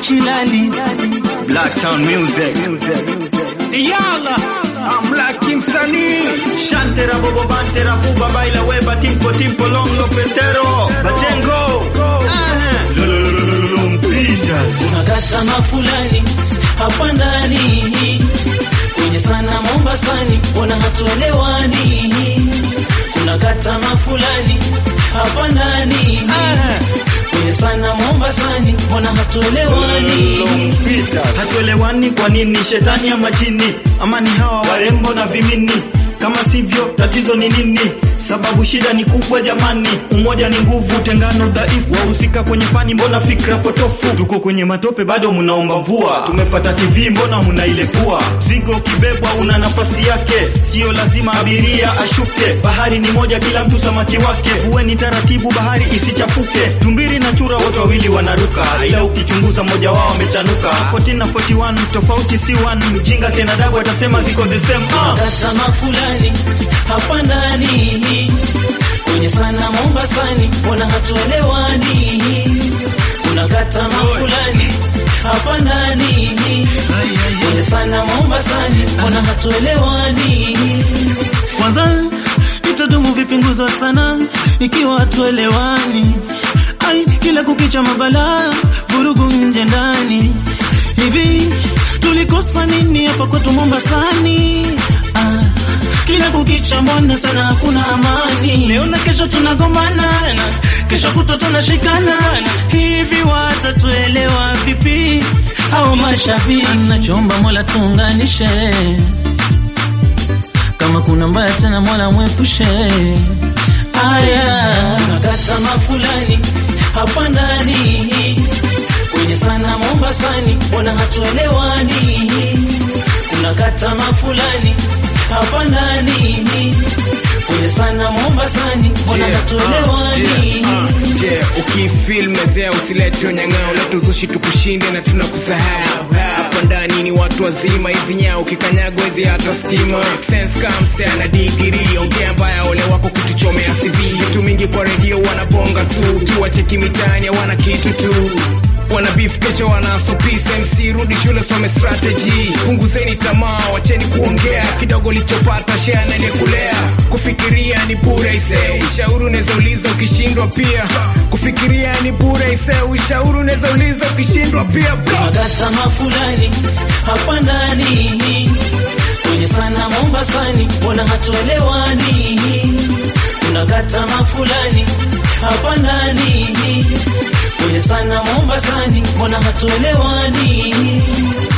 Shilali Black Town Music. Yala I'm Black King Sani. Shantera bobo bantera buba baila weba timpo timpo long lo petero. Batengo. Peters. Unakata mafulani hapa ndani kwenye sana Mombasani, mbona hatuelewani? Unakata mafulani hapa ndani kwenye sana Mombasani, mbona hatuelewani? Hatuelewani kwa nini? Shetani ama jini ama ni hawa warembo na vimini? Kama sivyo tatizo ni nini? Sababu shida ni kubwa jamani, umoja ni nguvu, tengano dhaifu. Wahusika kwenye fani, mbona fikra potofu? Tuko kwenye matope, bado mnaomba mvua. Tumepata TV, mbona mnailepua? Zigo ukibebwa una nafasi yake, sio lazima abiria ashuke. Bahari ni moja, kila mtu samaki wake. Vueni taratibu, bahari isichafuke. Tumbiri na chura wote wawili wanaruka, ila ukichunguza mmoja wao amechanuka. 14 na 41 tofauti si one. Mjinga sienadabu atasema ziko the same. Ah. Unakata mafulani hapa ndani kwenye sana Mombasani, mbona hatuelewani? Unakata mafulani hapa ndani kwenye sana Mombasani, mbona hatuelewani? Kwanza itadumu vipinguzo sana ikiwa hatuelewani. Ai, kila kukicha mabala vurugu nje ndani. Hivi tulikosa nini hapa kwetu Mombasani? Ah, kila kukicha mbona tena hakuna amani? Leo na kesho tunagombana na kesho kutwa tunashikana. Hivi watatuelewa vipi au mashabiki? Anachomba Mola tuunganishe kama kuna mbaya tena Mola mwepushe. Aya, nakata mafulani hapa ndani kwenye sana Mombasani, mbona hatuelewani? Unakata mafulani hapa ndani kwenye sana Mombasani, mbona hatuelewani? Je, ukifil mezea usilete unyang'ao, leta uzushi tukushinde na tunakusahau. Hapa ndani ni watu wazima, hizi nyao ukikanyagwa hizi hata stima. Make sense kama msee ana digiri, ongea mbaya ole wako kutuchomea CV. Vitu mingi kwa redio wanabonga tu, ukiwacheki mitaani hawana kitu tu wana beef kesho wana so peace MC rudi shule some strategy punguzeni tamaa wacheni kuongea kidogo lichopata share na kulea kufikiria ni bure ise ushauri unaweza uliza ukishindwa pia kufikiria ni bure ise ushauri unaweza uliza ukishindwa pia bro Unakata mafulani hapa ndani kwenye sana Mombasani, mbona hatuelewani? Unakata mafulani hapa ndani kwenye sana Mombasani, mbona hatuelewani?